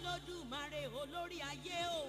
olódùmarè olórí ayé o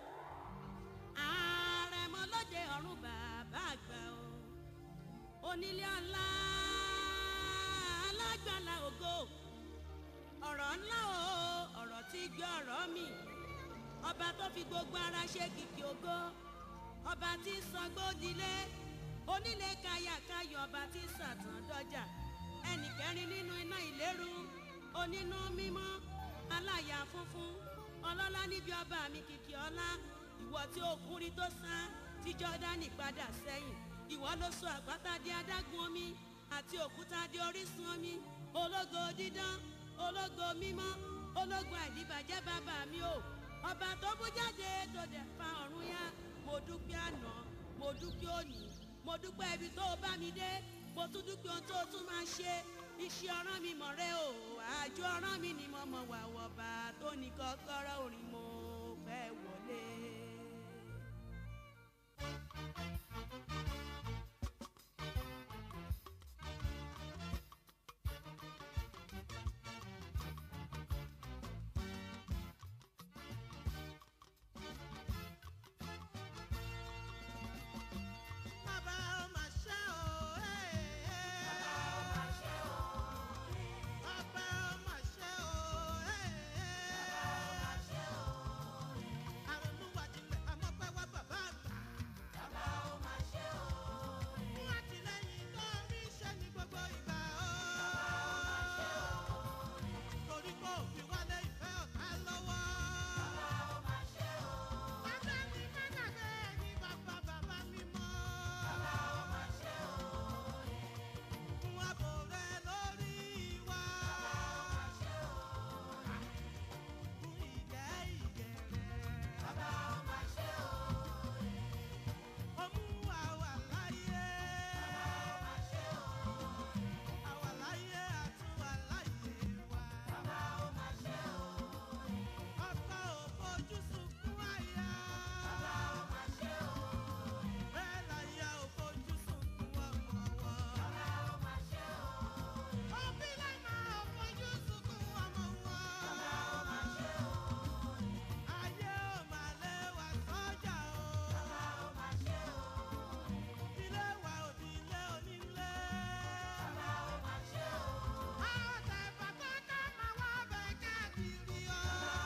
àrẹ̀mọ lóde ọ̀run bàbá àgbà o onílé ọlá alágbàlá ògo ọ̀rọ̀ ńlá o ọ̀rọ̀ tí gbé ọ̀rọ̀ mi ọba tó fi gbogbo ara ṣe kìkì ògo ọba tí sọgbódilé onílé kayàkayọ̀ ọba tí sàtàn dọjà ẹnì kẹrin nínú iná ìléru onínú mímọ́ aláya funfun ọlọ́lá níbi ọba mi kìkì ọlá ìwọ tí òkúri tó sán tí jọ́dánì padà sẹ́yìn ìwọ ló sọ àpáta di adágún omi àti òkúta di orísun omi ológo dídán ológo mímọ́ ológo àìdíbàjẹ́ bàbá mi o ọba tó bú jáde tó dẹ̀ fa ọ̀run yá mo dúpẹ́ àná mo dúpẹ́ òní mo dúpẹ́ ibi tó o bá mi dé mo tún dúpẹ́ ohun tó o tún máa ṣe iṣẹ́ ọ̀ràn mi mọ̀ rẹ o àjọ ọ̀ràn mi ni mo mọ̀ wà wọ̀ba tó ní kọ́kọ́rọ́ orin mo fẹ́ wọlé. Bàbá ó máa ṣe o, bàbá ó máa ṣe o, bàbá ó máa ṣe o, bàbá ó máa ṣe o. Àrònúwàdìlẹ̀ àmọ́pẹ́ wá bàbá àgbà. Bàbá ó máa ṣe o. Fún àtìlẹ́yìn tó rí iṣẹ́ ní gbogbo ìgbà o. Bàbá ó máa ṣe o. Torí kò fi wálé ìfẹ́ ọ̀tá lọ́wọ́. Bàbá ó máa ṣe o. Bàbá mi má gbàgbé ẹni bàbá bàbá mi mọ́. Bàbá ó máa ṣe o. Fún ààbò rẹ lórí wa. Bàbá ó máa ṣe o. Fún ìgẹ́ ìgẹ́ rẹ. Bàbá ó máa ṣe o. Ó mú àwa láyé. Bàbá ó máa ṣe o. Àwa láyé àtúwà láyé wa. Bàbá ó máa ṣe o. Ọkọ ò fojú sunkún àyà. Bàbá ó máa ṣe o. Bẹ́ẹ̀ láyà ò fojú sunkún ọmọ wọn. Bàbá ó máa ṣe o. Òbí lẹ́mọ̀ ò fojú sunkún ọmọ wọn. Bàbá ó máa ṣe o. Ayé ò máa lé wa sọ́jà o. Bàbá ó máa ṣe o. Ilé wa ò ní ilé onílé. Bàbá ó máa ṣe o. Àwọn tẹ̀fà tó ká máa wá bẹ̀ káàkiri o.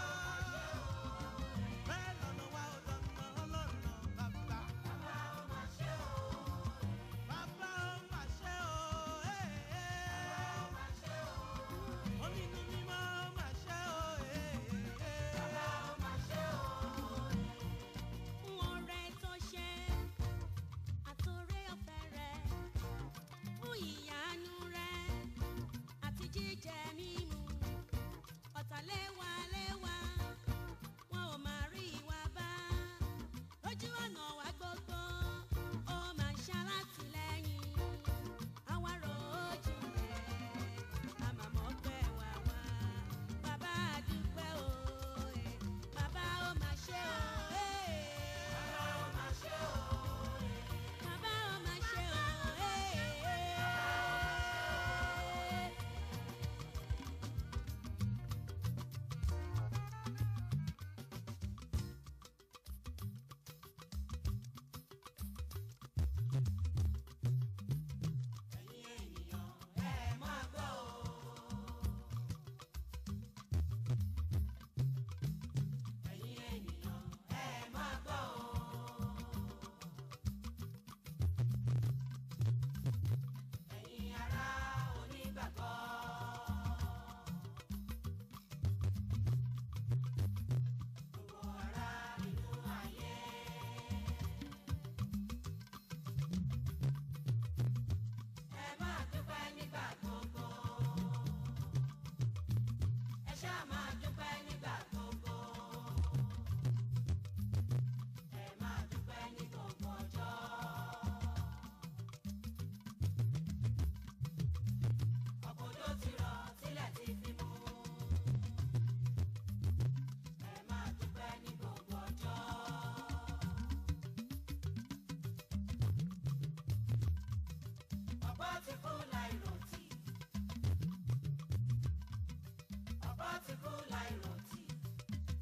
Bẹ́ẹ̀ lọ́nà wa ò lọ́nà ọlọ́nà bàbá. Bàbá ó máa ṣe o. Bàbá ó máa ṣe o. Bàbá ó máa ṣe o. Onínú mímọ́ ó máa ṣe o. Bàbá ó máa ṣe o. fún ọrẹ tó ṣe àtòrè ọ̀fẹ́ rẹ fún ìyanu rẹ àti jíjẹ mímu ọ̀tàléwáléwá wọn ò máa rí ìwà bá lójú ọ̀nà wa gbogbo ó máa ń ṣalátìlẹ́yìn àwa rojú rẹ̀ àmàmọ́ pẹ́ wá wá bàbá àdúpẹ́ o ẹ̀ bàbá ó máa ṣe o ẹ̀ Bàbá ó máa ṣe o. bàbá ó máa ṣe o ẹ̀. Ẹ̀yin ènìyàn ẹ máa gbọ́ o. Ẹ̀yin ènìyàn ẹ máa gbọ́ o. Ẹ̀yin ará onígbàgbọ́. Gbogbo ará inú ayé. Ẹ máa dúpẹ́ nígbà gbogbo. Ẹ ṣáà máa dúpẹ́ nígbà gbogbo. Ẹ máa dúpẹ́ ní gbogbo ọjọ́. Ọ̀pọ̀ òjò ti rọ̀, tílẹ̀ ti fi mú. Ẹ máa dúpẹ́ ní gbogbo ọjọ́. Ọ̀pọ̀ ti kú láìròtì. Ọ̀pọ̀ ti kú láìròtì.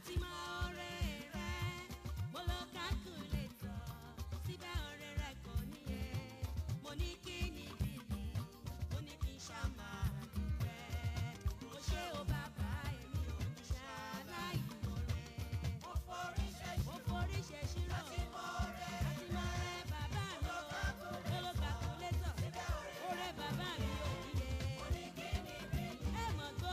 láti mọ oore rẹ mo lo calculator síbẹ̀ oore rẹ kò níye mo ní kí ni bìbí mo ní kí n ṣá máa dúpẹ́ mo ṣe o bàbá èmi ò ní ṣàlàyé mo rẹ Mo forí ṣe mo forí ṣe ṣírò Àti mọ oore àti mọ oore bàbá mi ò mo lo calculator oore bàbá mi ò níye oníkíní bí ẹ mọ̀ gbọ́.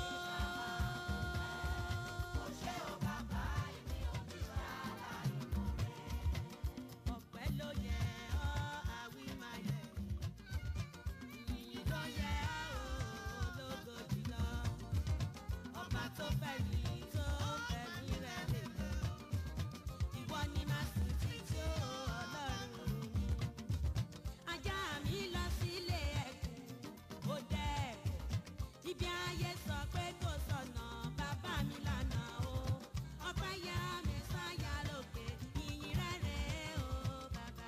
mo ṣe o bàbá èmi ò ní ṣàlàyé mo rẹ̀. ọpẹ́ ló yẹ ọ́ àwí máa yẹ ìyìn ló yẹ ọ́ ológo jùlọ ọba tó fẹ́ mi tó fẹ́ mi rẹ̀ lè lọ ìwọ ni màá sì ti tó ọlọ́run mi ajá mi lọ sílé ẹkùn ó dẹ́kun ibi ayé sọ pé kò sọnà bàbá mi lànà o ọpẹ́ yá mi sáyà lókè ìyìn rẹ̀ rèé o bàbá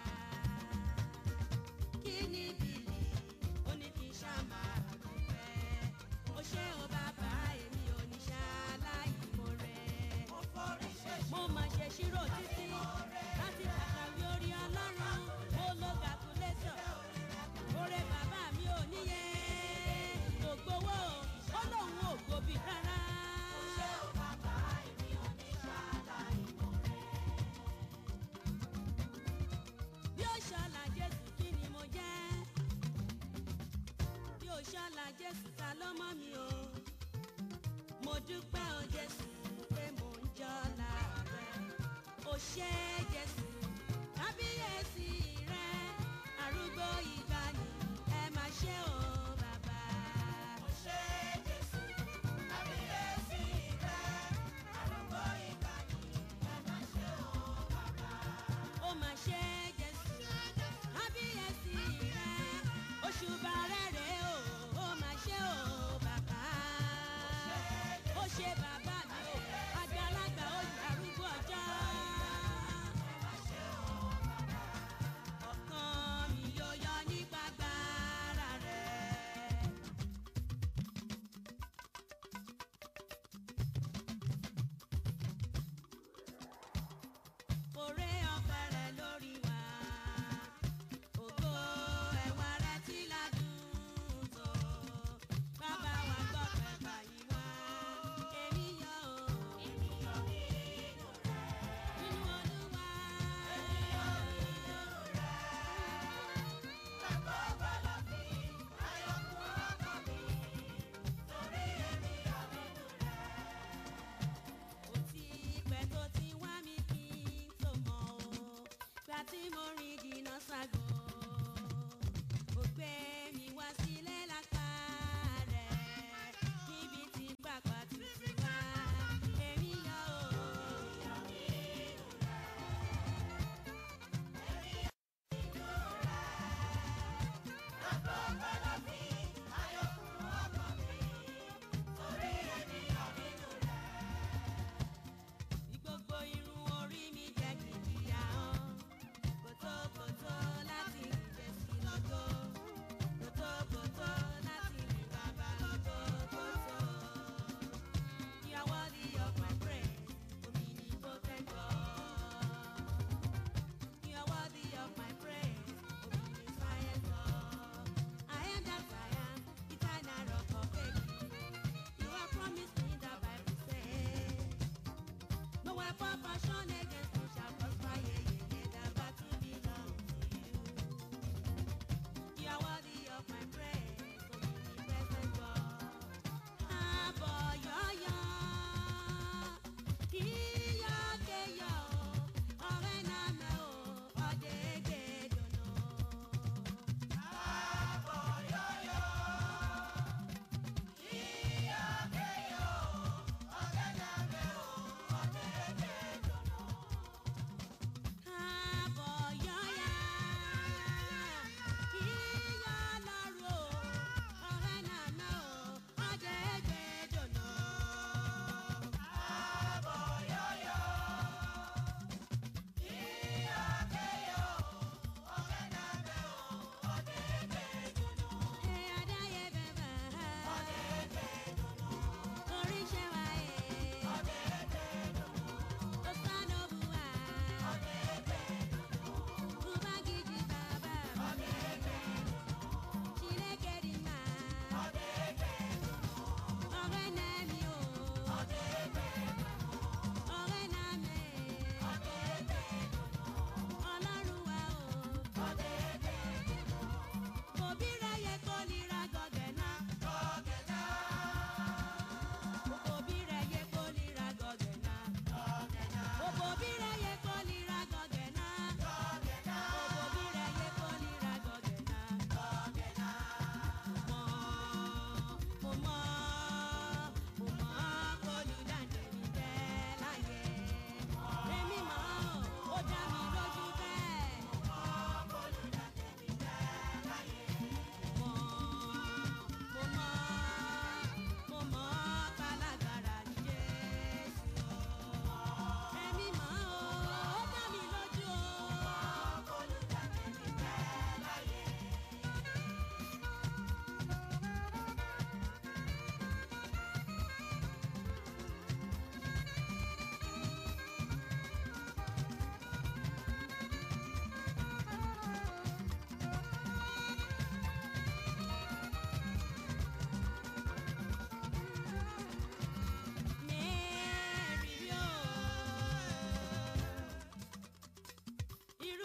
kí ni bìlì ó ní kí n ṣá máa dúpẹ́ ó ṣe o bàbá èmi ò ní ṣaláì mo rẹ̀ Mo forí ṣe mo máa ṣe ṣírò títí láti ṣàṣàwí orí ọlọ́run mo lo calculator oore bàbá mi ò níye kò gbowó ó lóun ò gbòbí rárá. ṣe o bàbá èmi ò ní ṣàlàyé mo rẹ̀. bí ó ṣọlá jésù kí ni mo jẹ́ bí ó ṣọlá jésù ta ló mọ́ mi o mo dúpẹ́ o jésù pé mo ń jọlá rẹ o ṣé jésù kábíyèsí rẹ arúgbó ìgbàanì ẹ máa ṣe o bàbá. Mo ṣe Jésù, kábíyèsí rẹ̀, arúgbó ìgbàanì, ẹ má ṣe o bàbá. ó máa ṣe jésù kábíyèsí rẹ òṣùbà rẹ rè o ó máa ṣe o bàbá ó ṣe bàbá mi o àgbàlagbà ó yà arúgbó ọjọ́ ọkàn mi yóò yọ nípa gbára rẹ. Oore ọ̀fẹ́ rẹ̀ lórí wa. Ògo ẹwà rẹ̀ tí ládùn tó. Bàbá wa gbọ́ pẹ̀pà yìí wá. Èmi yọ̀ o. Nínú Olúwa. Ó ti pẹ́ tó ti wá mi kí n tó mọ̀ o. Gbà tí mo rìn jìnnà ságo. Ó gbé mi wá sílé lápá rẹ̀. Níbi tí pàpà tutù wá. Èmi yọ̀ o. Bí gbogbo irun orí mi jẹ́ kìkì ahọ́n. Kòtòkòtò láti rìn jẹ́sí lọ́gọ́. Kòtòkòtò láti rìn bàbá lọ́gọ́ kòtò. You are worthy of my praise, omnipotent God. You are worthy of my praise, omniscient God. I am that I am, eternal rock of ages. You have promised me the Bible says. No weapon fashioned against me shall prosper. Yeah, yeah, yeah. The battle belongs to you. You are worthy of my praise, omnipresent God. Aboyoyo, kiyakeyo, orename o, odegedono.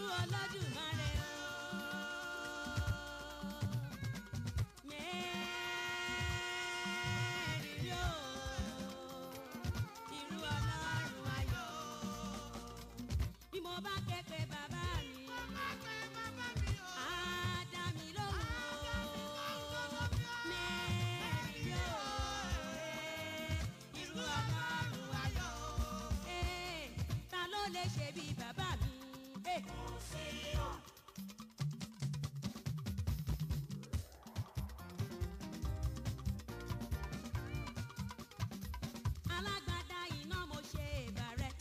Olódùmarè o. Mẹ́rìírí o, irú Ọlọ́run ayọ̀. Bí mo bá ké pe bàbá mi, á dá mi lóhùn o. Mẹ́rìírí o, irú Ọlọ́run ayọ̀. Ee, ta ló lè ṣe bí bàbá mi? Ee. alágbádá iná mo ṣe ìbà rẹ.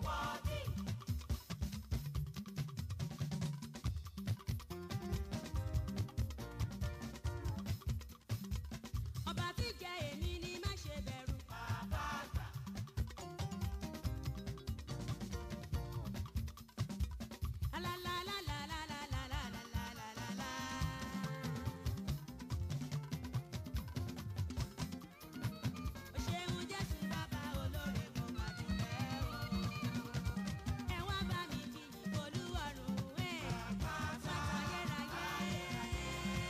ọba tí jẹ èmi ni má ṣe bẹ̀rù. Alálàálàálàálàálàálàálàálà. O ṣeun Jésù bàbá olóore mo mà dúpẹ́ o. Ẹ wá bá mi jiyìn Olúwarùn ẹ̀. Bàbá ayérayé.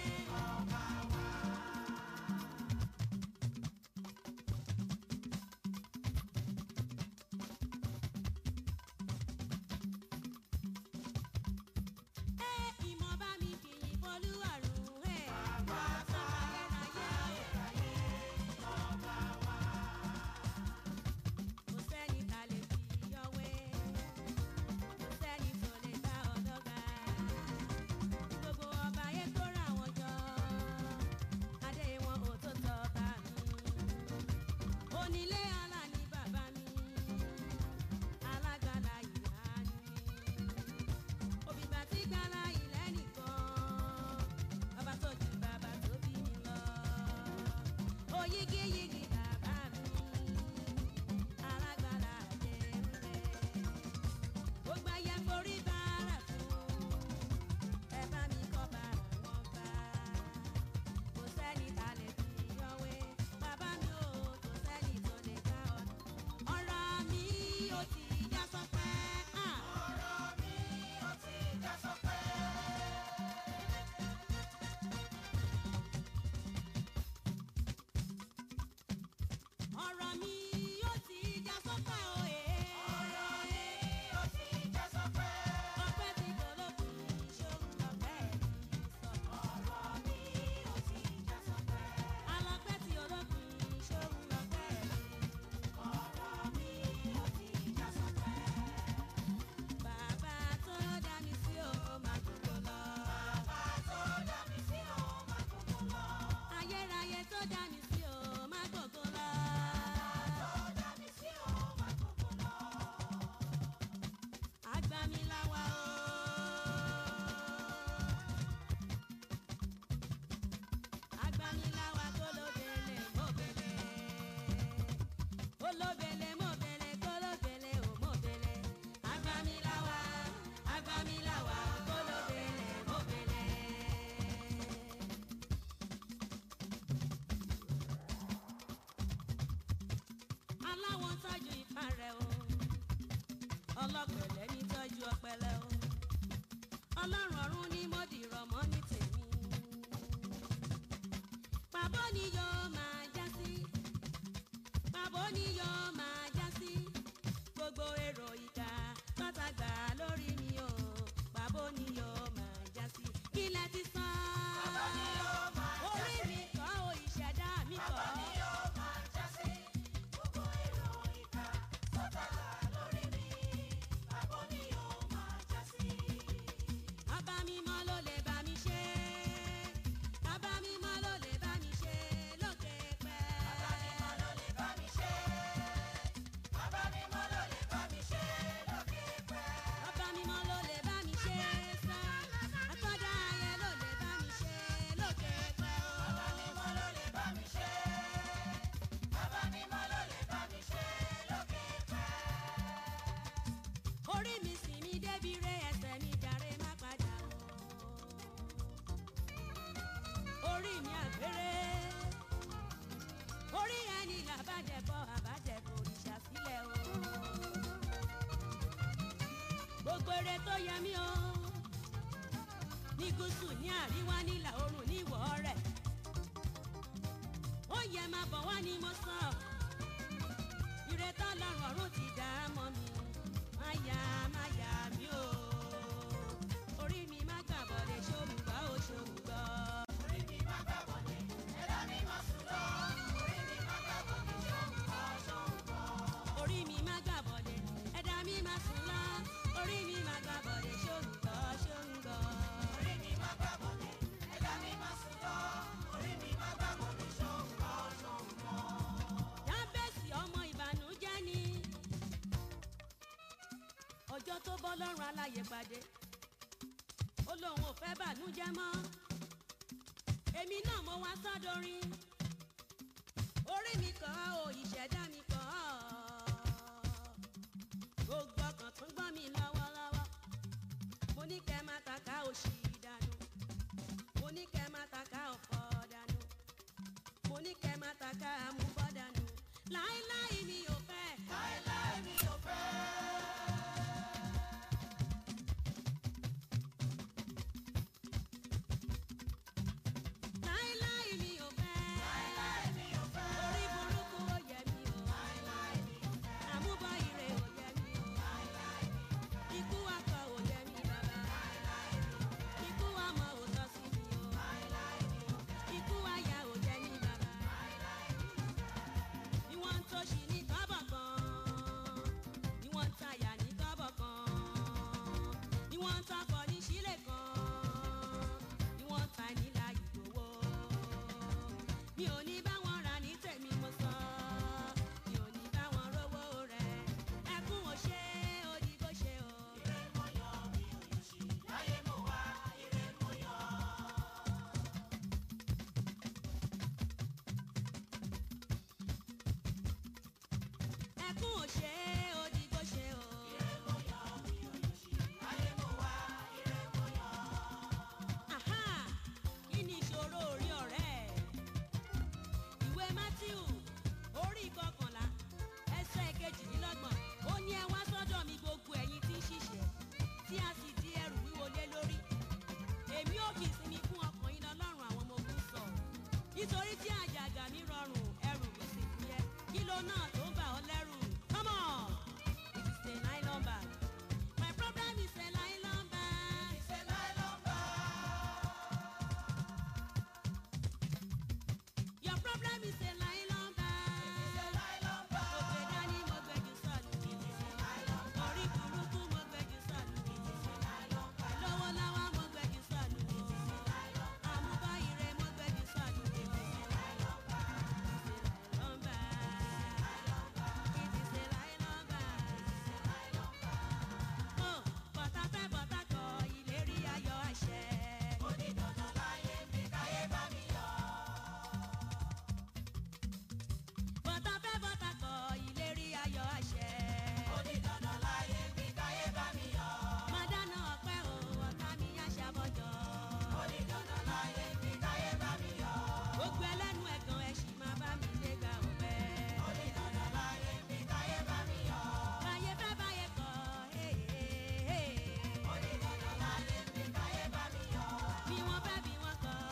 Ẹ ìmọ̀ bá mi jiyìn Olúwarùn ẹ̀. Bàbá ayérayé. Kò sẹ́ni ta lè fi yọ̀wé, kò sẹ́ni tó lè bá ọ dọ́gba. Gbogbo ọba ayé kó ra wọn jọ, adé wọn ò tó tọ́ bá mi. Onílé ọlá ni bàbá mi, alágbàlá ìyá ni. Òbígbà tí gbàlá ilẹ̀ nìkan, bàbá tó ju bàbá tó bí mi lọ. Oyígíyigì bàbá mi alágbára àjẹrúlẹ̀. Gbogbo ayé forí bára fún ẹ bá mi kọ́ bára wọn bá. Kò sẹ́ni ta lè fi yọ̀wé, bàbá mi ò kò sẹ́ni tó lè ká ọ. Ọ̀rọ̀ mi ò ti já sọ́pẹ́. Ọ̀rọ̀ mi ò ti já sọ́pẹ́. ọ̀rọ̀ mi yóò ti já sọ́pẹ́ o ee. ọ̀rọ̀ mi yóò ti já sọ́pẹ́. ọpẹ́ tí kò lókun ṣòun lọ́pẹ́ mi sọ. ọ̀rọ̀ mi yóò ti já sọ́pẹ́. alọ́pẹ́ tí olókun ṣòun lọ́pẹ́ mi. ọ̀rọ̀ mi yóò ti já sọ́pẹ́. bàbá tó dá mi sí o máa gbogbo lọ. bàbá tó dá mi sí o máa gbogbo lọ. ayérayé tó dá mi sí o máa gbogbo lọ. Agbamilawa o. Agbamilawa kólóbele mọ́bele. Olóbele mọ́bele kólóbele ò mọ́bele. Agbamilawa, agbamilawa kólóbele mọ́bele. Aláwọ̀ tọ́jú ifá rẹ̀ o ọlọ́pẹ̀lẹ́ ní tọ́jú ọpẹlẹ o ọlọ́run ọ̀run ní mo dìrọ̀ mọ́ ní tèmi. pàbó ni yóò máa já sí pàbó ni yóò máa já sí gbogbo èrò ìka pátágbà lórí mi o pàbó ni yóò máa já sí ilẹ̀ ti sàn. orí mi kọ́ o ìṣẹ̀dá mi kọ́. Bàbá mímọ́ ló lè bá mi ṣe. Bàbá mímọ́ ló lè bá mi ṣe lókè pẹ́. Bàbá mímọ́ ló lè bá mi ṣe. Bàbá mímọ́ ló lè bá mi ṣe lókè pẹ́. Bàbá mímọ́ ló lè bá mi ṣe sá. Àtọ́jà ayé ló lè bá mi ṣe lókè pẹ́. Bàbá mímọ́ ló lè bá mi ṣe. Bàbá mímọ́ ló lè bá mi ṣe lókè pẹ́ orí mi sì mi débi re ẹsẹ̀ mi jàre má padà o. orí mi àgbèrè orí ẹni làbàjẹ́bọ àbàjẹ́bọ òrìṣà sílẹ̀ o. gbogbo èrè tó yẹ mí o ní gúúsù ní àríwá nílà oòrùn ní ìwọ̀ rẹ̀ ó yẹ máa bọ̀ wá ni mo sọ ìrètí ọlọ́run ọ̀run ti dá mọ́ mi má yà má yà mí o orí mi má gbà bọ̀dẹ̀ ṣòmùgbọ́ ó ṣòmùgbọ́. Orí mi má gbà bọ̀dé, ẹ̀dá mi má sùn lọ. Orí mi má gbà bọ̀dé, ṣòǹkọ́ ṣòǹkọ́. orí mi má gbà bọ̀dẹ̀ ẹ̀dá mi má sùn lọ orí mi má gbà bọ̀dẹ̀ ṣòǹgọ́ ṣòǹgọ́. Orí mi má gbà bọ̀dé, ẹ̀dá mi má sùn lọ. Orí mi má gbà bọ̀dé, ṣòǹkọ́ ṣòǹkọ́. dábẹ́sì ọmọ ìbànújẹ́ ni ọjọ́ tó bọ́ lọ́rùn aláyè pàdé ó lóun ò fẹ́ bànújẹ́ mọ́ èmi náà mo wá sọ́dọ̀rin orí mi kọ́ ò ìṣẹ̀dá mi kọ́ gbogbo ọkàn tún gbọ́n mi lọ́wọ́lọ́wọ́ mo ní kẹ́ má taka òṣì dànù mo ní kẹ́ má taka ọ̀fọ̀ dànù mo ní kẹ́ má taka àmúbọ̀ dànù láéláé mi ò fẹ́. Láéláé mi ò fẹ́. láéláé mi ò fẹ́. Láéláé mi ò fẹ́. orí burúkú ó yẹ mi o. Láéláé mi ò fẹ́. àmúbọ̀ ire ò yẹ mi o. Láéláé mi ò fẹ́. ikú akọ ò yẹ mi bàbá. Láéláé mi ò fẹ́. ikú ọmọ ò tọ́ sí mi o. Láéláé mi ò fẹ́. ikú aya ò yẹ mi bàbá. Láéláé mi ò fẹ́. bí wọ́n ń tòṣì ní kọ́bọ̀ kan. bí wọ́n ń tayà ní kọ́bọ̀ kan. bí wọ́n ń tọkọ ní sílẹ̀ kan. bí wọ́n ń ta nílà ìgbòho. mi ò ní bá wọn rà ní tèmi mo sọ. mi ò ní bá wọn rówó rẹ̀. ẹkún ò ṣe é ó di bó ṣe o. Ire mo yọ, mi ò yọ̀ sí. Láyé mo wá, ire mo yọ. ẹkún ò ṣe é ó di bó ṣe o. Ire mo yọ, mi ò yọ̀ sí. Láyé mo wá, ire mo yọ. Àhá! kí ni ìṣòro orí ọ̀rẹ́ ìwé matthew orí kọkànlá ẹsẹ̀ kejìdínlọ́gbọ̀n ó ní ẹ wá sọ́dọ̀ mi gbogbo ẹ̀yin tí ń ṣiṣẹ́ tí a sì di ẹrù wíwo lé lórí èmi ò kì í sinmi fún ọkàn yín lọ́lọ́run àwọn ọmọ ogun sọ nítorí tí àjàgà mi rọrùn ẹrù mi sì fúyẹ́ kí ló náà tó ń bà ọ́ lẹ́rù come on it is a nylon bag my problem is a nylon bag. Ṣé nylon bag? Your problem is a nylon bag. Ṣé nylon bag? Mo gbé dání, mo gbé jù sọnù. Orí burúkú, mo gbé jù sọnù. Lọ́wọ́lọ́wọ́, mo gbé jù sọnù. Àmúbá ire, mo gbé jù sọnù. Nylon bag. It is a nylon bag. Oh, bọ̀tà fẹ́ bọ̀tà kọ, ìlérí ayọ̀ àṣẹ. Ó di dandan láyé mi, káyé bá mi yọ. Bọ̀tà fẹ́ bọ̀tà kọ, ìlérí ayọ̀ àṣẹ. Ó di dandan láyé mi, káyé bá mi yọ. Màdánà ọpẹ́ o, ọ̀tá mi yá ṣàbọ̀jọ́. Ó di dandan láyé mi, káyé bá mi yọ. Gbogbo ẹlẹ́nu ẹ̀gàn ẹ̀ sì máa bá mi lé ga ọ̀pẹ. Ó di dandan láyé mi, káyé bá mi yọ. Báyé fẹ́ báyé kọ̀, hey, hey, hey. Ó di dandan láyé mi, káyé bá mi yọ. bí wọ́n fẹ́ bí wọ́n kọ̀.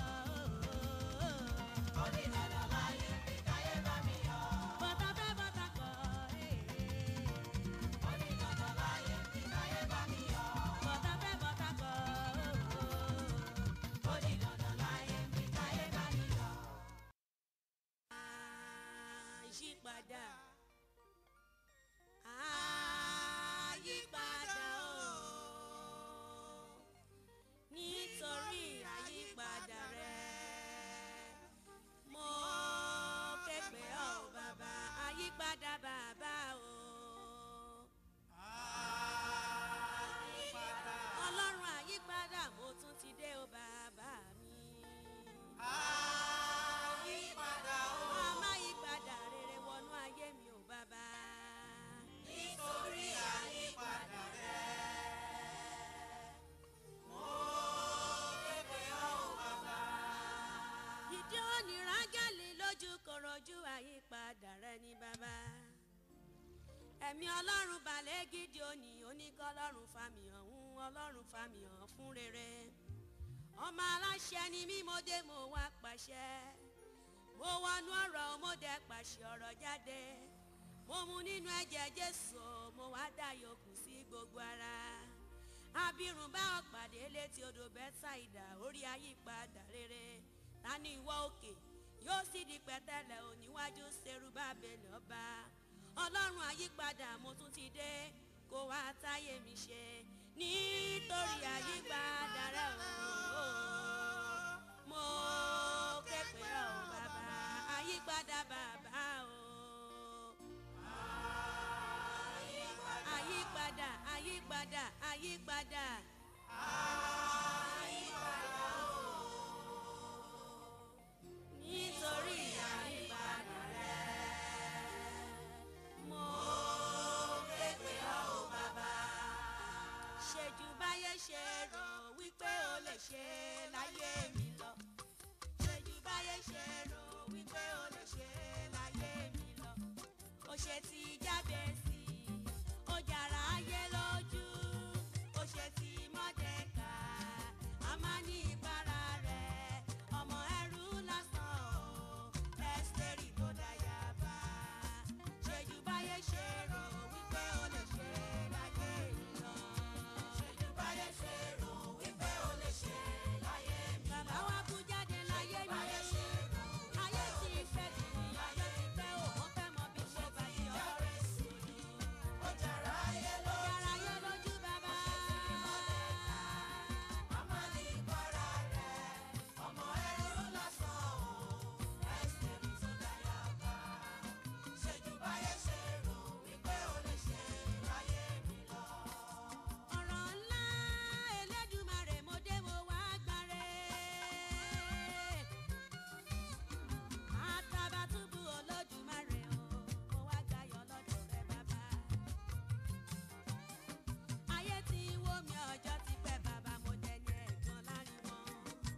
Ó di dandan láyé mi, káyé bá mi yọ. Bọ̀tà fẹ́ bọ̀tà kọ̀, hey, hey. Ó di dandan láyé mi, káyé bá mi yọ. Bọ̀tà fẹ́ bọ̀tà kọ̀. Ó di dandan láyé mi, káyé bá mi yọ. Àyípadà. Àyípadà o. Nítorí àyípadà rẹ̀. Mo képe ọ́ bàbá. Àyípadà bàbá o. Ọlọ́run àyípadà mo tún ti dé o bàbá mi. Àyípadà o. Àmọ́ àyípadà rere wọnú ayé mi ò bàbá. Nítorí àyípadà rẹ̀. Mo képe ọ́ bàbá. Ìdí òní rágẹ́lì lójú korojú àyípadà rẹ ní bàbá. Ẹ̀mí ọlọ́run balẹ̀ gidi òní oníkọ́ ọlọ́run fàmì ọ̀hún ọlọ́run fàmì ọ̀hún fún rere. ọmọ aláṣẹ ni mí mo dé mo wá pàṣẹ mo wọnú ọ̀rọ̀ mo dẹ̀ pàṣẹ ọ̀rọ̀ jáde mo mu nínú ẹ̀jẹ̀ jésù mo wá dá yòókù sí gbogbo ara abirùn bá ọ̀pàdé létí odò bẹ́tàìdà orí ayípadà rere ta ni ìwọ òkè yóò sì di pẹ̀tẹ́lẹ̀ oníwájú serubábélì ọba ọlọ́run àyípadà mo tún ti dé kó wá táyé mi ṣe nítorí àyípadà rẹ o mo ké pè ọ́ bàbá àyípadà bàbá o. àyípadà àyípadà àyípadà. nítorí àyípadà rẹ mo ké pè ọ́ o bàbá. ṣèjú báyé ṣe rò wípé o lè ṣe láyé mi lọ. ṣèjú báyé ṣe rò wípé o lè ṣe láyé mi lọ. ó ṣe ti jáde sí i ó jàrá ayé lójú ó ṣe ti mọ́dẹ́ka a máa ní ìbára rẹ̀ ọmọ ẹrú lásán o ẹ́sítẹ́rì tó dáyà bá ṣèjú báyé ṣe rò wípé ó lè ṣe láyé mi lọ. ṣèjú báyé ṣe rò wípé ó lè ṣe láyé mi lọ. bàbá wa kú jáde láyé mi. báyé ṣe rò ayé ti fẹ́ tì mí ayé ti fẹ́ o wọ́n fẹ́ mọ bí mo bá yọ. ó jàrá ayé lójú bàbá. ọ̀rọ̀ ńlá Elédùmarè mo dé mo wá gbáre. Àtàbàtúbú Olódùmarè o, mo wá gbáyọ̀ lọ́dọ̀ rẹ bàbá. Ayé ti wó mi ọjọ́ ti pẹ́ bàbá mo dẹni ẹ̀gbọ́n láàrin wọn.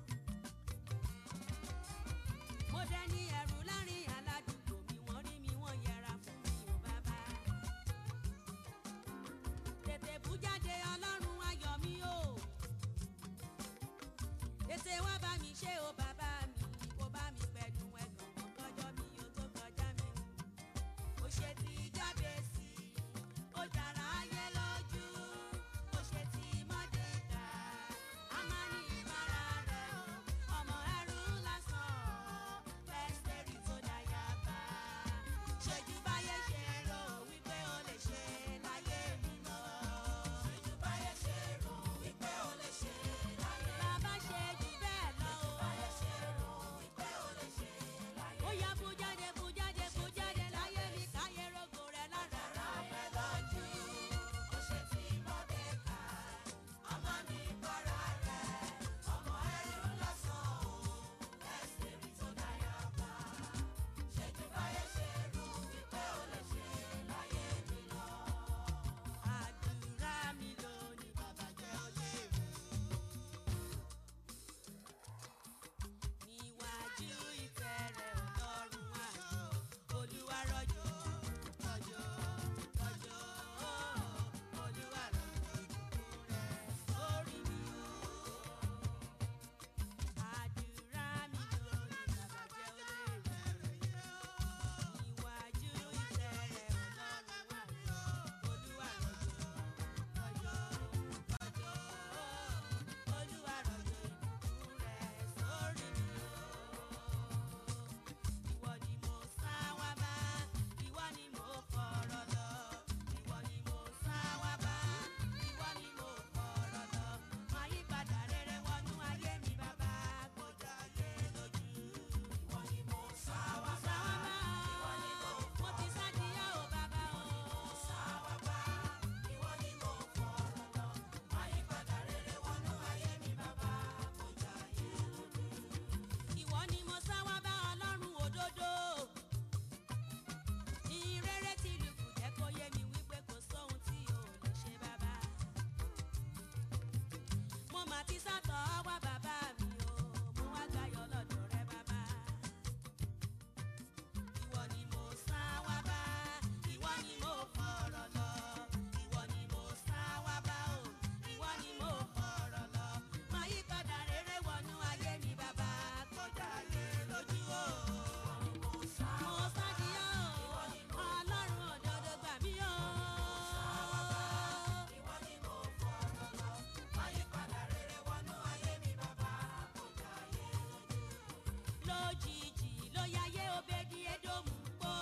Mo dẹni ẹ̀rù láàrin aládùúgbò mi wọ́n rí mi wọ́n yẹra fún mi ò bàbá tètè bú jáde ọlọ́run ayọ̀ mi o tètè wá bá mi ṣe o bàbá mi kó bá mi pẹ̀lú ẹ̀gàn kọjọ́ mi o tó kọjá mi o ṣe ti jáde sí i ó dára ayé lójú ó ṣe ti mọ́déka a máa ní ìbára rẹ̀ o ọmọ ẹrú lásán fẹ́sẹ̀rì tó dáyà bá ṣèjú báyé ṣe rò wípé ó lè ṣe láyé mi lọ. ṣèjú báyé ṣe rò wípé ó lè ṣe láyé mi lọ. bàbá ṣe jù bẹ́ẹ̀ lọ o. báyé ṣe rò wípé ó lè ṣe láyé mi lọ. ó yá bú jáde bú jáde bú jáde láyé mi káyé rogo rẹ̀ lára rẹ̀ lójú. ó ṣe ti mọ́dẹ́ka ọmọ ní bọ́ra rẹ̀ ọmọ ẹrú lọ́sàn-án o ẹsẹ̀ rí tó dáyà bá ṣèjú báyé ṣe rò wípé ó lè ṣe láyé mi lọ. àdúrà mi lónìí bàbá jẹ́ ó lè mú. níwájú ìtẹ́ rẹ̀ ọlọ́run àjò olúwa rọ̀jò rọ̀jò rọ̀jò olúwa rọ̀jò ìbùkún rẹ̀ sórí mi o. àdúrà mi lónìí bàbá jẹ́ ó lè mú. níwájú ìtẹ́ rẹ̀ ọlọ́run àjò olúwa rọ̀jò rọ̀jò rọ̀jò olúwa rọ̀jò ìbùkún rẹ̀ sórí mi o. Ìwọ ni mo sá wá bá, ìwọ ni mo fọ̀rọ̀ lọ. Ìwọ ni mo sá wá bá, ìwọ ni mo fọ̀rọ̀ lọ. Máa yí padà rere wọnú ayé mi bàbá, kó jọ ayé lójú. Ìwọ ni mo sá wá bá, ìwọ ni mo mo ti sá díẹ̀ o bàbá o. Sá wá bá, ìwọ ni mo fọ̀rọ̀ lọ. Máa yí padà rere wọnú ayé mi bàbá, kó jọ ayé lójú. Ìwọ ni mo sá wá bá ọlọ́run òdodo. Ìrere tí lùkù jẹ́ kó yé mi wípé kò sóhun tí o lè ṣe bàbá. Mo mà ti sátọ̀ wá bàbá mi o, mo wá gbáyọ̀ lọ́dọ̀ rẹ bàbá. Ìwọ ni mo sá wá bá, ìwọ ni mo fọ̀rọ̀ lọ. Ìwọ ni mo sá wá bá o, ìwọ ni mo fọ̀rọ̀ lọ. Máa yí padà rere wọ yáyé obedi edomu pọ̀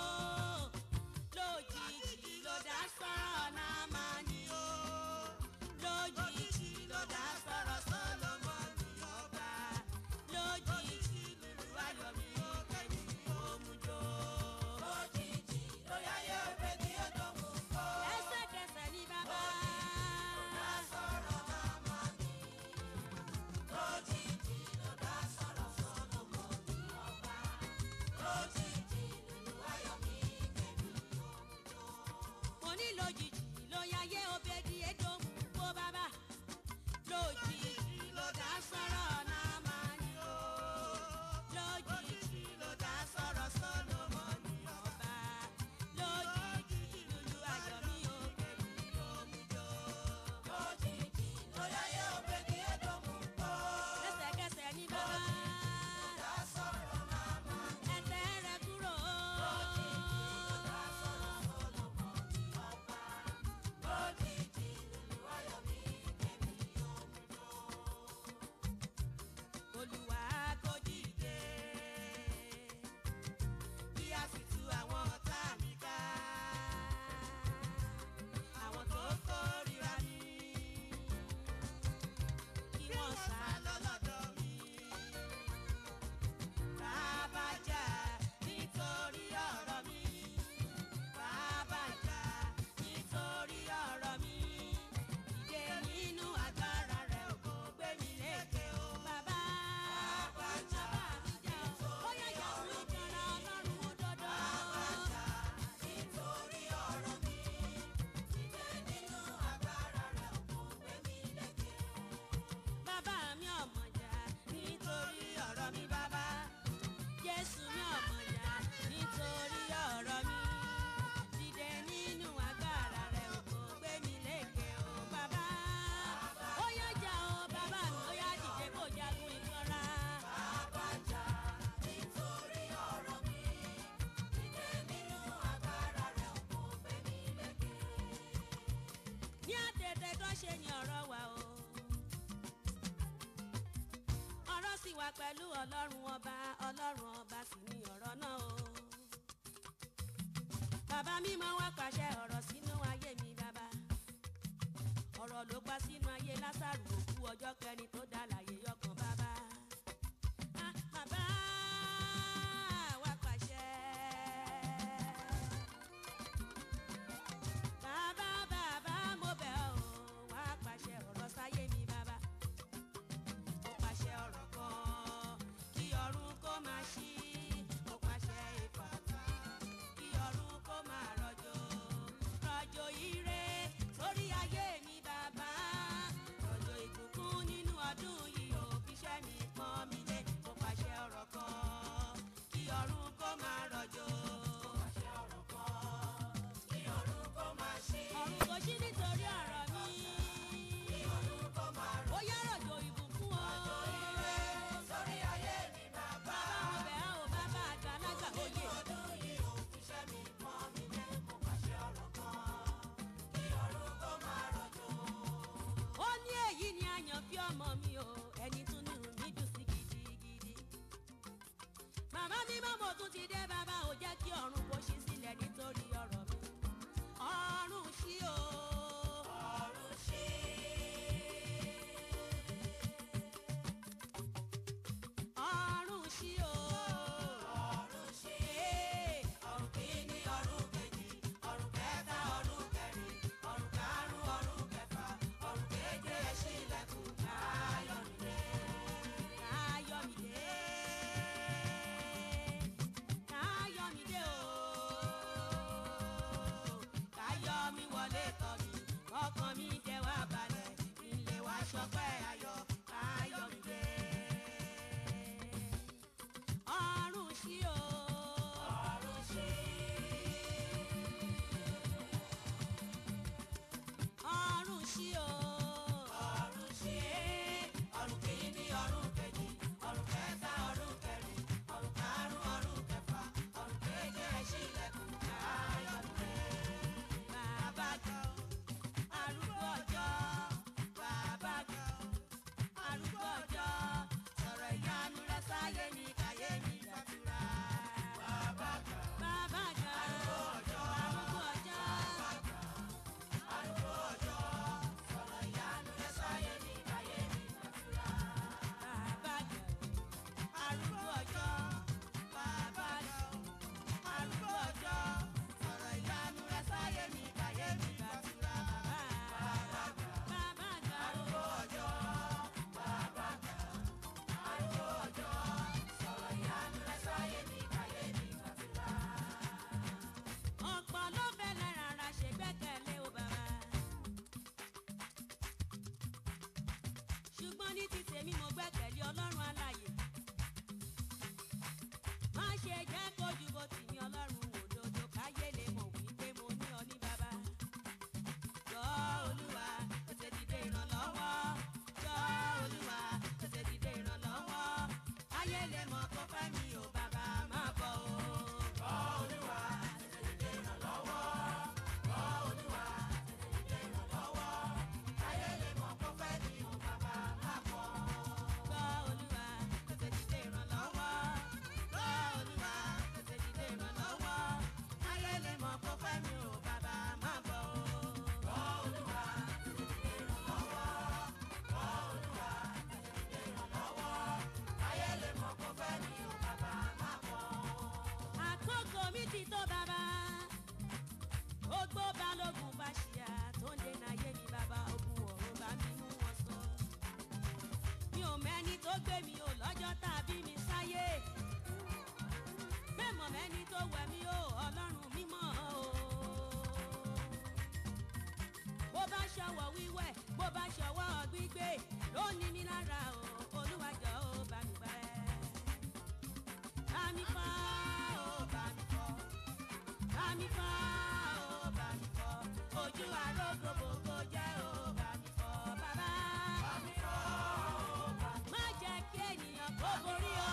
lójijì ló dá sọ̀rọ̀ náà máa ní o lójijì ló dá sọ̀rọ̀ sọ́lọ́mọ́nì ọba lójijì lùlù ayọ̀mí kẹ́mi òmùjọ. lójijì ló yáyé obedi edomu pọ̀ lẹ́sẹ̀kẹsẹ̀ ní bàbá. dá sọ̀rọ̀ náà máa ní lójijì ló dá sọ̀rọ̀ sọ́lọ́mọ́nì ọba lójijì lùlù ayọ̀mí kẹ́mi òmùjọ. mo ní lójijì ló yáyé obedi edomu kó bàbá lójijì ló dá sọ̀rọ̀ náà máa ní o lójijì ló dá sọ̀rọ̀ sọ́lọ́mọ́nì ọba lójijì lùlù ayọ̀mí kẹ́mi òmùjọ. lójijì ló yáyé obedi edomu kó lẹ́sẹ̀kẹsẹ̀ ní bàbá dá sọ̀rọ̀ náà máa ní ẹsẹ̀ rẹ̀ kúrò lójijì ló dá sọ̀rọ̀ sọ́lọ́mọ́nì ọba lójijì lùlù ayọ̀mí kẹ́mi òmùjọ. Olúwa kò dìde kí a sì tú àwọn ọ̀tá mi ká àwọn tó kórìíra mi kí wọ́n sá lọ lọ́dọ̀ mi bàbá jà nítorí ọ̀rọ̀ mi bàbá jà nítorí ọ̀rọ̀ mi ìdè nínú agbára rẹ̀ kò gbé mi lékè o bàbá bàbá jà mi jà o ó yẹ jà fún ìjọra ọlọ́run òdodo bàbá jà nítorí ọ̀rọ̀ mi ìdè nínú agbára rẹ̀ kò gbé mi lékè o bàbá mi ọmọ jà nítorí ọ̀rọ̀ mi bàbá jésù mi ọmọ jà nítorí ọ̀rọ̀ mi dìde nínú agbára rẹ̀ ò kò gbé mi lékè o bàbá ó yá jà o bàbá mi ó yá dìde kó jagun ìkanra. bàbá jà nítorí ọ̀rọ̀ mi dìde nínú agbára rẹ̀ ò kò gbé mi lékè. ní àtẹ̀tẹ̀ tó ṣe ni ọ̀rọ̀ wà o ọ̀rọ̀ sì wà pẹ̀lú ọlọ́run ọba ọlọ́run ọba sì ni ọ̀rọ̀ náà o. bàbá mímọ́ wá pàṣẹ ọ̀rọ̀ sínú ayé mi bàbá. ọ̀rọ̀ ló pa sínú ayé lásàrò òkú ọjọ́ kẹrin tó dá láyé yọkàn bàbá. Ah, bàbá wá pàṣẹ. bàbá bàbá mo bẹ̀ ọ́ wá pàṣẹ ọ̀rọ̀ sáyé mi bàbá mo pàṣẹ ọ̀rọ̀ kan kí ọ̀run kó máa ṣí mo pàṣẹ ìfàtà kí ọ̀run kó máa rọ̀jò rọ̀jò ire sórí ayé mi bàbá rọ̀jò ìbùkún nínú ọdún yìí ò fi ṣẹ́ mi pọ́n mi lé mo pàṣẹ ọ̀rọ̀ kan kí ọ̀run kó máa rọ̀jò. mo pàṣẹ ọ̀rọ̀ kan kí ọ̀run kó máa ṣí. ọ̀run kò ṣí nítorí ọ̀rọ̀ mi. kí ọ̀run kó máa rọ̀jò. ó yá rọ̀jò ìbùkún o. rọ̀jò ire sórí ayé mi bàbá. bàbá mo bẹ̀ ọ́ bàbá àgbàlagbà òye. ọdún yìí ò fi ṣẹ́ mi pọ́n mi lé mo pàṣẹ ọ̀rọ̀ kan kí ọ̀run kó máa rọ̀jò. ó ní èyí ni àyànfí ọmọ mi o ẹni tún ní mi dùn sí gidigidi màmá mi mọ́ mo tún ti dé bàbá ò jẹ́ kí ọ̀run kò ṣí sílẹ̀ nítorí ọ̀rọ̀ mi ọ̀run ṣí o. ọ̀run ṣí. ọ̀run ṣí o. ọ̀run ṣí. ọ̀run kìíní ọ̀run kejì ọ̀run kẹta ọ̀run kẹrin ọ̀run karùn-ún ọ̀run kẹfà ọ̀run keje ẹ ṣílẹ̀kùn káyọ̀mídé. káyọ̀mídé. káyọ̀mídé o. káyọ̀mí wọlé tọ̀ mí ní ti tèmi mo gbẹ́kẹ̀lé ọlọ́run alààyè má ṣe jẹ́ kójú bó ti ní ọlọ́run òdodo káyé lè mọ̀ wípé mo ní ọ ní bàbá. Jọ Olúwa tètè dìde ìrànlọ́wọ́. Jọ Olúwa tètè dìde ìrànlọ́wọ́. Káyé lè mọ̀ kó fẹ́ mi ò bàbá má bọ̀ o. Jọ Olúwa tètè dìde ìrànlọ́wọ́. Jọ Olúwa tètè dìde ìrànlọ́wọ́. Káyé lè mọ̀ kó fẹ́ mi ò bàbá má bọ̀. Jọ Olúwa tètè dìde ìrànlọ́wọ́. Jọ Olúwa tètè dìde ìrànlọ́wọ́. Káyé lè mọ̀ kó fẹ́ mi ò bàbá má bọ̀ o. Jọ Olúwa tètè dìde ìrànlọ́wọ́. Jọ Olúwa tètè dìde ìrànlọ́wọ́. Káyé lè mọ̀ kó fẹ́ mi ò bàbá má bọ̀. Àkókò mi ti tó bàbá ogbó balógun bá ṣíà tó ń dènà ayé mi bàbá ogun ọ̀run bá mi mú wọn sọ. mi ò mẹ́ni tó gbé mi ò lọ́jọ́ tàbí mi sáyé. bẹ́ẹ̀ mọ̀ mẹ́ni tó wẹ̀ mí o ọlọ́run mímọ́ o. bó bá ṣọwọ́ wíwẹ̀ bó bá ṣọwọ́ gbígbé ló ní mi lára o olúwàjọ́ ò bá mi gbẹ́. bá mi fọ́ o bá mi fọ́ bá mi fọ́ o bá mi fọ́ ojú arógo gbogbo jẹ́ o bá mi fọ́ bàbá. bá mi fọ́ o bá mi fọ́. má jẹ́ kí ènìyàn kó borí o.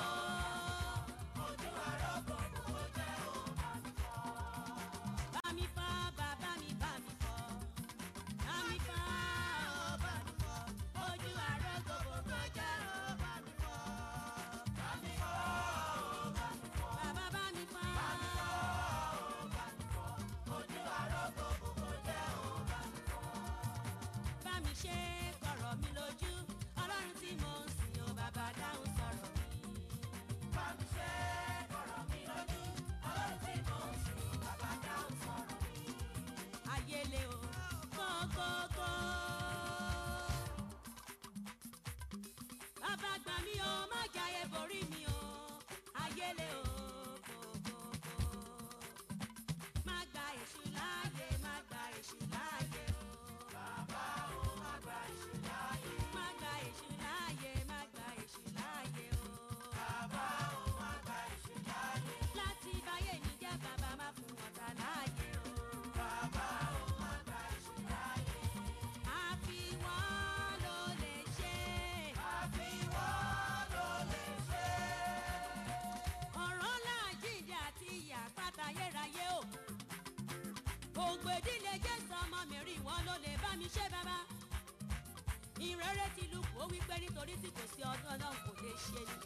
ojú arógo gbogbo jẹ́ o bá mi fọ́. bá mi fọ́ bàbá mi bá mi fọ́. bá mi fọ́ o bá mi fọ́ ojú arógo gbogbo jẹ́ o bá mi fọ́. bá mi fọ́ o bá mi fọ́. bàbá bá mi fọ́. bá mi fọ́ o bá mi fọ́ ojú arógo gbogbo jẹ́ o bá mi fọ́. bá mi ṣe kọ̀rọ̀ mi lójú ọlọ́run tí mo ń sìn o bàbá dáhùn sọ̀rọ̀ mi. bá mi ṣe kọ̀rọ̀ mi lójú ọlọ́run tí mo ń sìn o bàbá dáhùn sọ̀rọ̀ mi. ayélé o kókókó. bàbá gbà mí o má jayé borí mi o ayélé o kókókó má gba èṣù láàyè má gba èṣù láàyè o. bàbá o má gba èṣù láàyè. má gba èṣù láàyè má gba èṣù láàyè o. bàbá o má gba èṣù láàyè. láti báyé mi jẹ́ bàbá má fún ọ̀tá láàyè o. bàbá o má gba èṣù láàyè. àfiwọ́n ló lè ṣe. àfiwọ́n ló lè ṣe ọ̀rọ̀ láàjíǹde àti ìyá pátá ayérayé o. ògbè ìdílé jésù ọmọ mi rí wọn ló lè bá mi ṣe bàbá. ìrere ti lu kó wípé nítorí tí kò sí ọdún náà kò lè ṣe ni.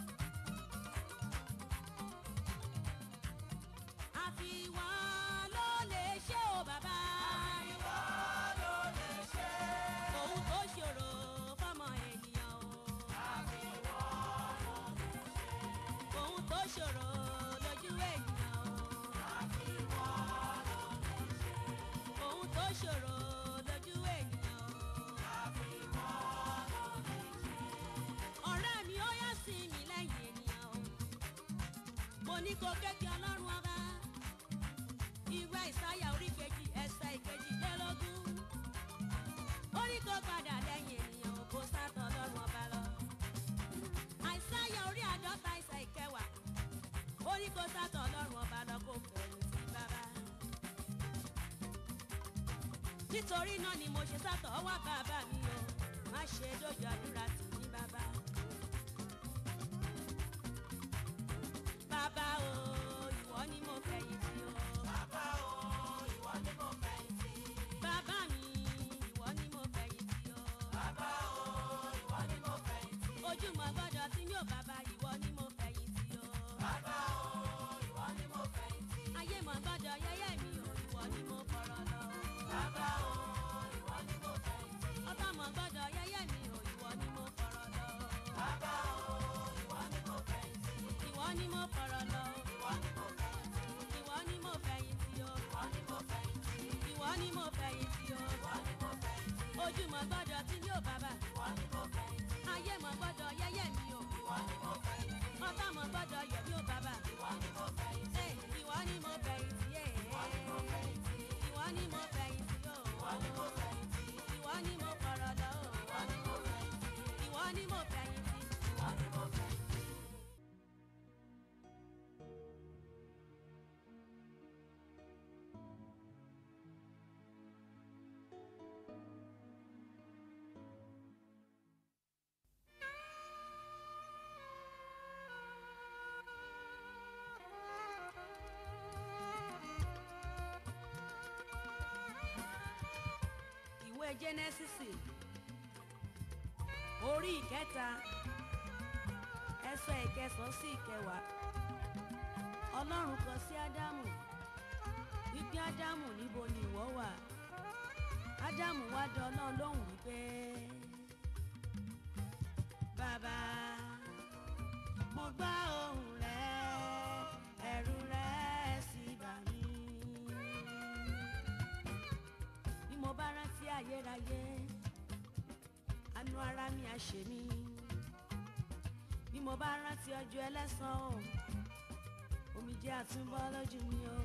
àfiwọ́n ló lè ṣe o bàbá. àfiwọ́n ló lè ṣe. òun tó ṣòro fọmọ ènìyàn o. àfiwọ́n ló lè ṣe. òun tó ṣòro lójú ènìyàn o. àfiwọ́n ló lè ṣe. òun tó ṣòro lójú ènìyàn o. àfiwọ́n ló lè ṣe. ọ̀rẹ́ mi ó yá sí mi lẹ́yìn ènìyàn o. mo ní kó kékeré ọlọ́run ọba ìwé ìsáyà orí kejì ẹsẹ̀ ìkejì lélógún. ó ní kó padà lẹ́yìn ènìyàn ò kó sátọ̀ ọlọ́run ọba lọ. àìsáyà orí àádọ́ta ẹsẹ̀ ìkẹwàá. ó ní kó sátọ̀ ọlọ́run ọba lọ kó fẹ̀yìn sí bàbá. nítorí náà ni mo ṣe sátọ̀ ọwọ́ bàbá mi o má ṣe dójú àdúrà tì ní bàbá. bàbá o ìwọ ni mo fẹ̀yìn tì o. bàbá o ìwọ ni mo fẹ̀yìn tì. bàbá mi ìwọ ni mo fẹ̀yìn tì o. bàbá o ìwọ ni mo fẹ̀yìn tì. ojúmọ́ gbọ́dọ̀ tí mi ò bàbá ìwọ ni mo fẹ̀yìn tì o. bàbá o ìwọ ni mo fẹ̀yìn tì. ayé mọ̀ gbọ́dọ̀ yẹ́yẹ́ mi o ìwọ ni mo fọ̀rọ̀ lọ. bàbá o ìwọ ni mo fẹ̀yìn tì. ọ̀tá mọ̀ gbọ́dọ̀ yẹ́yẹ́ mi o ìwọ ni mo fọ̀rọ̀ lọ. bàbá o ìwọ ni mo fẹ̀yìn tì. ìwọ ni mo fọ̀rọ̀ lọ. ìwọ ni mo fẹ̀yìn tì. ìwọ ni mo fẹ̀yìn tì o. ìwọ ni mo fẹ̀yìn tì. ìwọ ni mo fẹ̀yìn tì o. ìwọ ni mo fẹ̀yìn tì. ojúmọ́ gbọ́dọ̀ tí mi ò bàbá. ìwọ ni mo fẹ̀yìn tì. ayé mọ̀ gbọ́dọ̀ yẹ́yẹ́ mi o. ìwọ ni mo fẹ̀yìn tì. ọ̀tá mọ̀ gbọ́dọ̀ yọ̀ mí o bàbá. ìwọ ni mo fẹ̀yìn tì. ìwọ ni mo fẹ̀yìn tì. ìwọ ni mo fẹ̀yìn tì. ìwọ ni mo fẹ̀yìn tì o. ìwọ ni mo fẹ̀yìn tì. ìwọ ni mo fọ̀rọ̀ lọ o. ìwọ ni mo fẹ̀yìn tì. ni mo fẹ̀yìntì. ìwọ ni mo fẹ̀yìntì. ìwé jẹ́nẹ́sísì orí ìkẹta ẹsẹ̀ ìkẹsàn-án sí ìkẹwàá ọlọ́run kọ sí ádámù wípé ádámù níbo ni ìwọ wà ádámù wá dá ọlọ́run lóhùn wípé bàbá mo gbọ́ ohùn rẹ ẹ̀rù rẹ sì bà mí bí mo bá rántí ayérayé àánú ara mi á ṣe mí bí mo bá rántí ọjọ́ ẹlẹ́san o omijé àtúnbọ̀ lójú mi o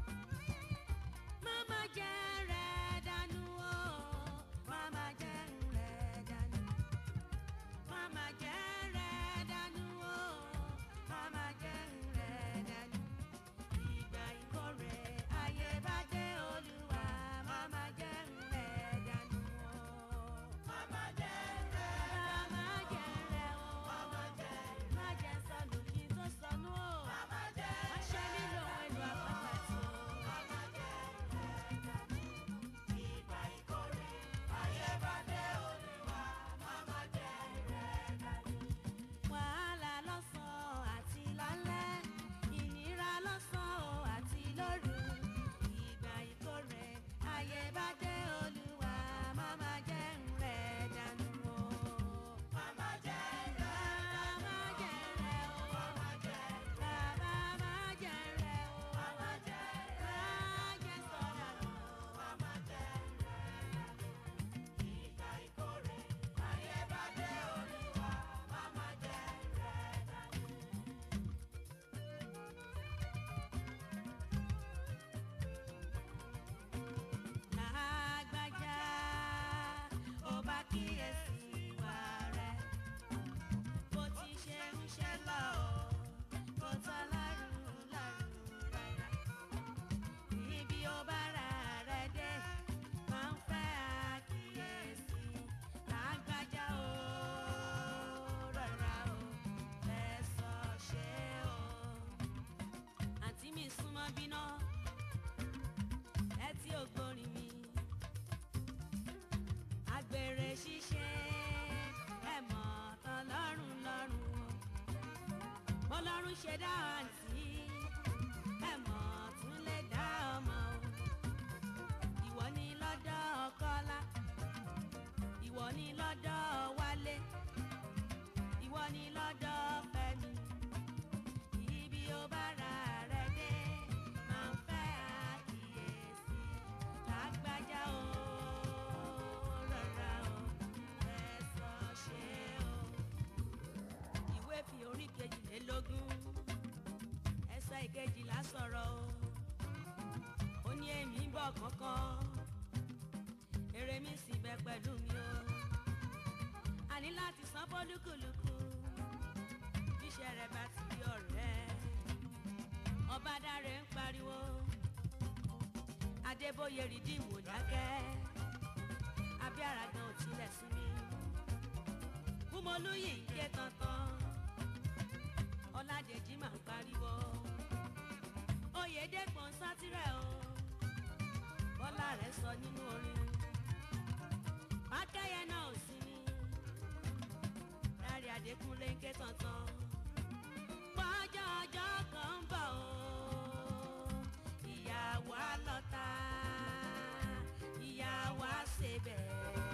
máma jẹ́ rẹ̀ dànù o máma jẹ́ rẹ̀ dànù máma jẹ́ rẹ̀ dànù o máma jẹ́ rẹ̀ dànù ìgbà ìkórè ayé bá dé olúwa máma jẹ́ rẹ̀ dànù o. Mama jẹ́ rẹ̀. Máma jẹ́ rẹ̀ o. Mama jẹ́ rẹ̀. Má jẹ́ sọnù kí n tó sọnù o. Mama jẹ́ Má ṣe mí lòun èlò àpáta tí o. Mama jẹ́ rẹ̀. Ìgbà ìkórè ayé bá dé olúwa. Mama jẹ́ rẹ̀. Wàhálà lọ́sàn-án àti lálẹ́, ìnira lọ́sàn-án àti lóru. Ìgbà ìkórè ayé bá dé olúwa, máma jẹ́ ń rẹ̀ dànù o. Mama jẹ́ rẹ̀. Máma jẹ́ rẹ̀ o. Mama jẹ́ rẹ̀. Bàbá má jẹ́ rẹ̀ o. Mama jẹ́ rẹ̀. Má jẹ́ sọ̀dànù o. Mama jẹ́ rẹ̀. Ìgbà ìkórè ayé bá dé olúwa. Mama jẹ́ rẹ̀. Lágbájá, ó bá kíyèsí ìwà rẹ̀. Bó ti ṣe ń ṣe lọ o, kò tọ́ lọ́rùn lọ́rùn rárá. Ibi ó bá ra rẹ̀ dé, máa ń fẹ́ àkíyèsí. Lágbájá o, rọra o, fẹ̀sọ̀ ṣe o. Àǹtí mi súnmọ́ bíná ẹ tí ò gbórin mi. Àgbèrè ṣíṣe ẹ mọ̀ tán lọ́rùn lọ́rùn o. Bọ́lọ́run ṣe dá àǹtí ẹ mọ̀ tún lè dá ọmọ o. Ìwọ ni lọ́dọ̀ Kọ́lá, ìwọ ni lọ́dọ̀ Wálé, ìwọ ni lọ́dọ̀ Fẹ́mi ibi ó bá ra rẹ̀ dé máa ń fẹ́ àkíyèsí lágbájá o rọra o fẹsọ̀ ṣe o. ìwé fi orí kejìlélógún ẹsẹ̀ ìkejìlá sọ̀rọ̀ o ó ní èmi ń bọ̀ kánkán èrè mi sì bẹ pẹ̀lú mi o a ní láti san fọ́lùkùlùkù bíṣẹ́ rẹ̀ bá ti rí ọ̀rẹ́ ọba dáre ń pariwo adébóyè rìdíìmù dákẹ́ abíára gan ò tilẹ̀ sí mi kúmọlúyì ń ké tantan ọládèjì máa ń pariwo oyèdèpọ̀ ń sátírẹ̀ o bọ́lá rẹ̀ sọ nínú orin mákẹ́yẹ náà ò sí mi lárí adékúnlé ń ké tantan pọ́jọ́ ọjọ́ kan ń bọ̀ o ìyàwó àlọ́ta ìyàwó àṣebẹ̀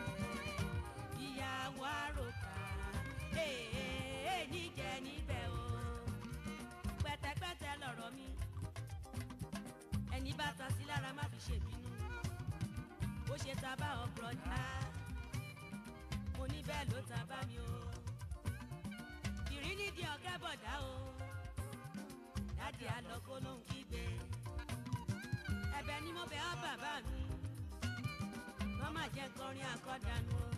ìyàwó àròkà èèyàn níjẹ níbẹ̀ o pẹ̀tẹ̀pẹ̀tẹ̀ lọ̀rọ̀ mi ẹni bá ta sí lára má fi ṣèbínú bó ṣe ta bá ọ bùrọ̀dá mo ní bẹ́ẹ̀ ló ta bá mi o ìrí nídìí ọ̀gá bọ̀dá o dáàdì àlọ́kó ló ń kígbe ẹ̀bẹ̀ ni mo bẹ̀ ọ́ bàbá mi wọ́n má jẹ́ kọrin àkọ́dànù o